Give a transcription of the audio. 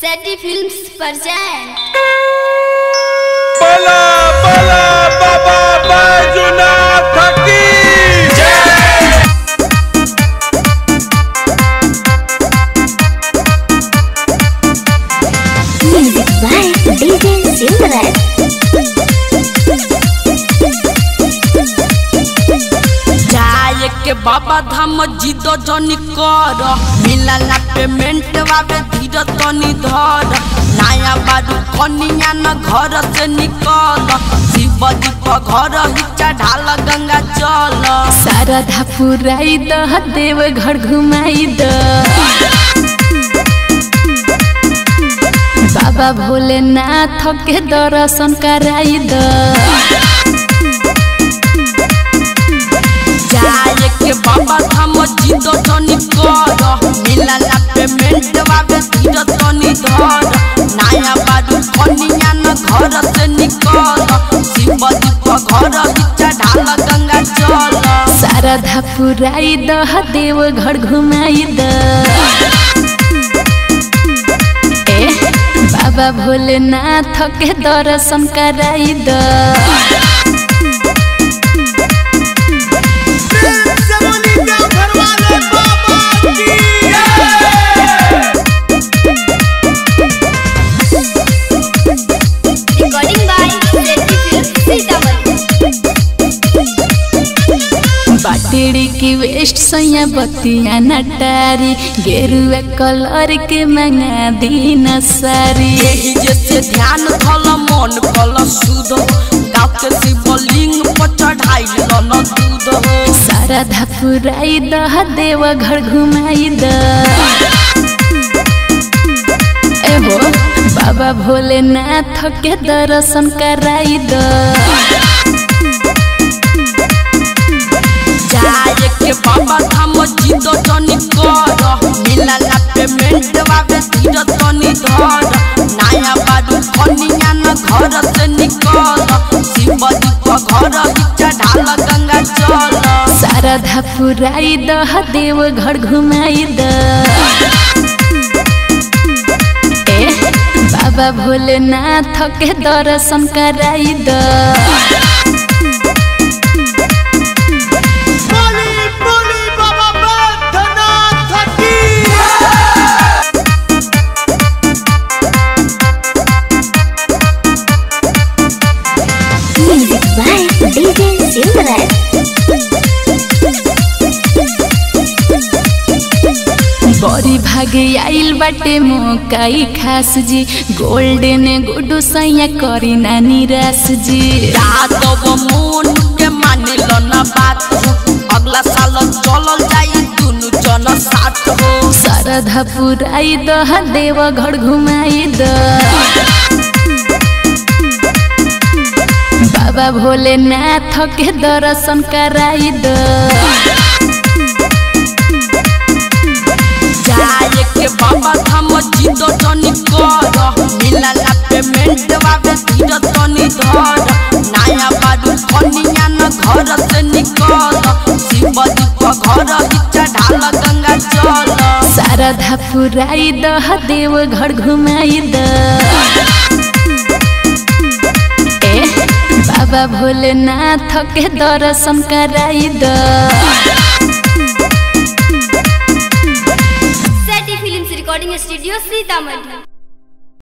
सेटी films present बला बला बाबा बैजुनाथ की जय Music by DJ Silverhead. जाए के बाबा धाम जिद जनी कर मिलला पेमेंट वावे धीर तनी धर नया बारू कनिया न घर से निकल शिव जी पर घर ही चढ़ाल गंगा चल शारदा पुराई द देव घर घुमाई द बाबा भोलेनाथ के दर्शन कराई द जाए के बाबा धाम जिद जनी कर मिलला पेमेंट वावे धीर तनी धर नया बारू कनिया न घर से निकल शिव जी पर घर ही चढ़ाल गंगा चल शारदा पुराई द देव घर घुमाई द ए बाबा भोलेनाथ के दर्शन कराई द recording by सेटी फिल्म्स सीतामढ़ी बाटेड़ी की वेस्ट सैया बतिया नटारी गेरुआ कलर के मंगा दीन सारी यही जैसे ध्यान धल मन कल सुध गाँव के शिवलिंग पर चढ़ाई न दूध हो शारदा पुराई द देव घर घुमाई द एहो बाबा भोलेनाथ के दर्शन कराई द जाए के बाबा धाम जिद जनी कर मिलला पेमेंट वावे धीर तनी धर नया बारू कनिया न घर से निकल शिव जी पर घर ही चढ़ाल गंगा चल शारदा पुराई द देव घर घुमाई द ए बाबा भोलेनाथ के दर्शन कराई द बोली बोली बाबा बैद्यनाथ की Music by DJ Silverhead. बड़ी भागे आइल बाटे मोकाई खास जी गोल्डन गुडू सैया करी ना निराश जी यादव मोन के मानिल न बात हो अगला साल चलल जाई दुनु जन साथ हो शारदा पुराई द देव घर घुमाई द बाबा भोलेनाथ के दर्शन कराई द जाए के बाबा धाम जिद जनी कर मिलला पेमेंट वावे धीर तनी धर नया बारू कनिया न घर से निकल शिव जी पर घर ही चढ़ाल गंगा चल शारदा पुराई द देव घर घुमाई द ए बाबा भोलेनाथ के दर्शन कराई द सेटी फिल्म्स recording studio सीतामढ़ी